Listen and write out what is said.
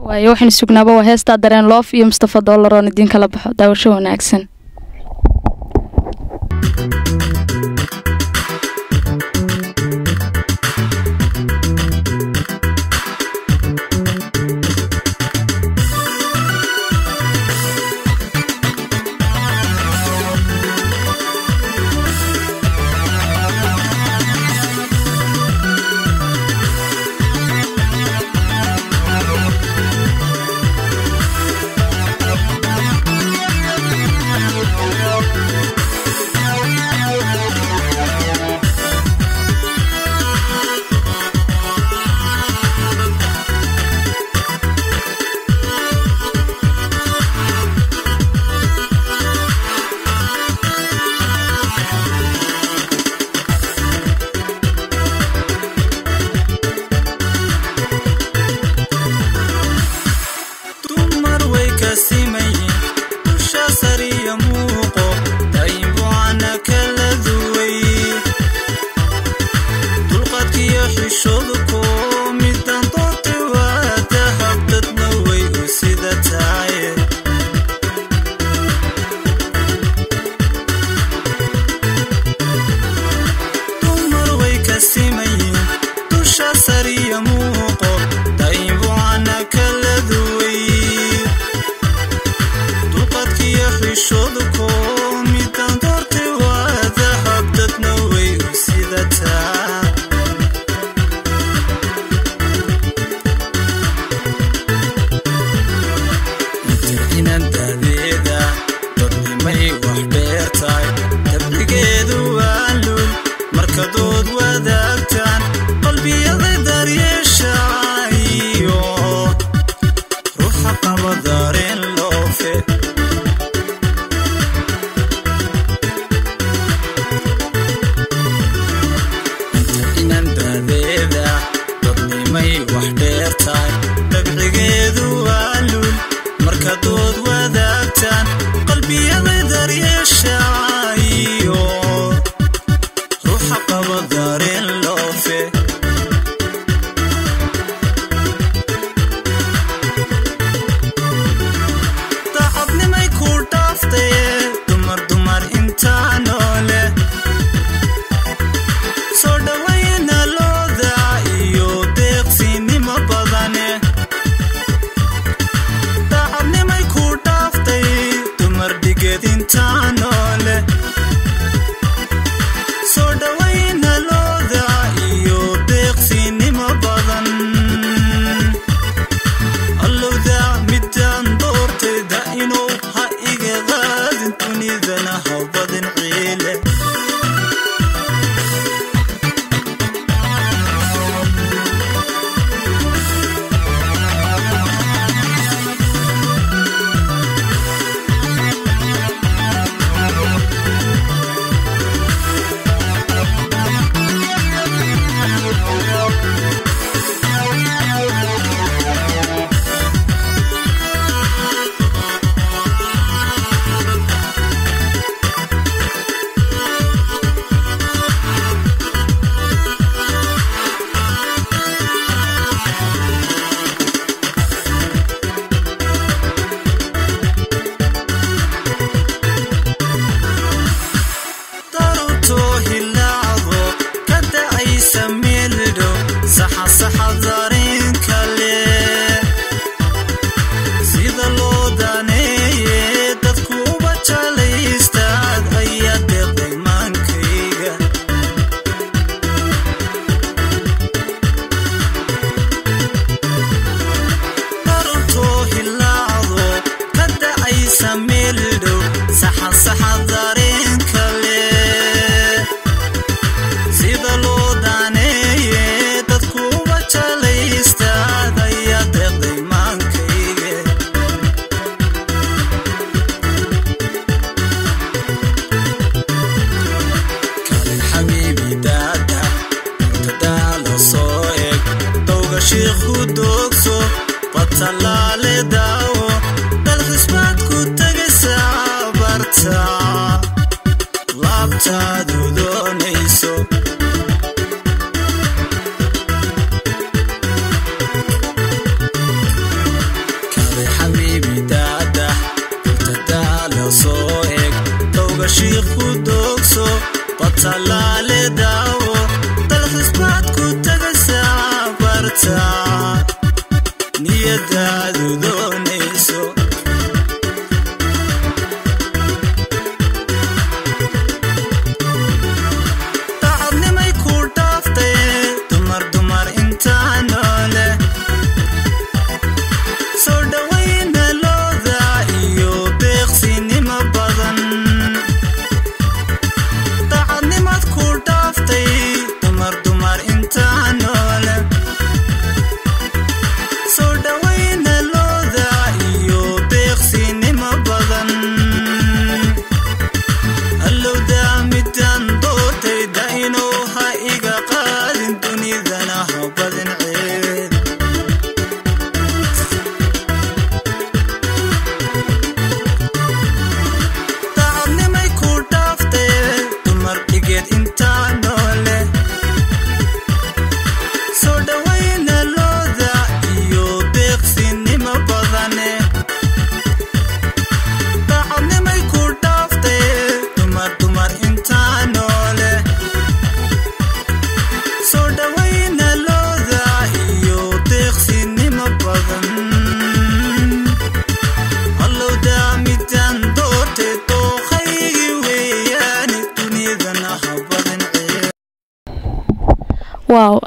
waayo waxaynu sugnaaba waa heestaa dareen loof iyo mustafa dollar oon idiin kala baxo daawasho wanaagsan dumar way ka simayin dusha sariya muuqo daybucana kala duway dulqadkiyo xishooduko midan doorta waa dahab dadna way u sida tahay dumar way ka simayin dusha sariya muuqo daybucana kala duway dulqadkiyo xishooduko midan doorta waa dahab dadna way u sida tahay inaan daadeeda dadnimay wax dheertahay dabligeedu waa lul marka dood wadaagtaan qalbiyada daryeeshaayo ruuxa qaba dareen loofe inaan daadeeda dadnimay wax dheertahay dabcigeedu waa lul marka dood wadaagtaan qalbiyada daryeeshaayo ruuxa qaba dareen loofe daacadnimay ku dhaaftaye dumar dumar intaa noole soo dhawayna looda iyo deeqsinimo badane daacadnimay ku dhaaftay dumar dhigeed intaa noole soo dhawayna looda iyo deeqsinimo badan allowda midaan doortayda inuu ha iga qaadin dunidana ha badin ciile daruurtoo hilaacdo ka dacaysa meeldho saxa saxa dareen kale sida loo daneeye dadku uba jalaystaad ayaa deeqday maankayga daruurtoo hilaacdo ka dacaysa meeldhow saxa saxa dareen kale sida loo daaneeye dadku uba jalaystaad ayaa deeqday maankayga kalin xabiibi daada murtadaala soo eg dowga shiikhu doogso batalaale daawo dalxisbaad ku tegaysaa barta laabtaadu doonayso degadaadu doonayso dacadnimay ku dhaaftay dumar dumar intaa noole soo dhowayna looda iyo deeqsinimo badan dacadnimad ku dhaaftay dumar dumar intaa noole soo dhowayna looda iyo deeqsinimo badan allowda midaan doortayda inuu ha iga qaadin dunidana ha badin ceed dacadnimay ku dhaaftee dumar dhigeed intaa noole soo dhowayna looda iyo deeqsinimo badane dacadnimay ku dhaaftee dumar dumar intaa noole soo dhowayna looda iyo deeqsinimo badan allowda midaan doortay dooqaygi weeyaane dunidana ha badin ceeb waaw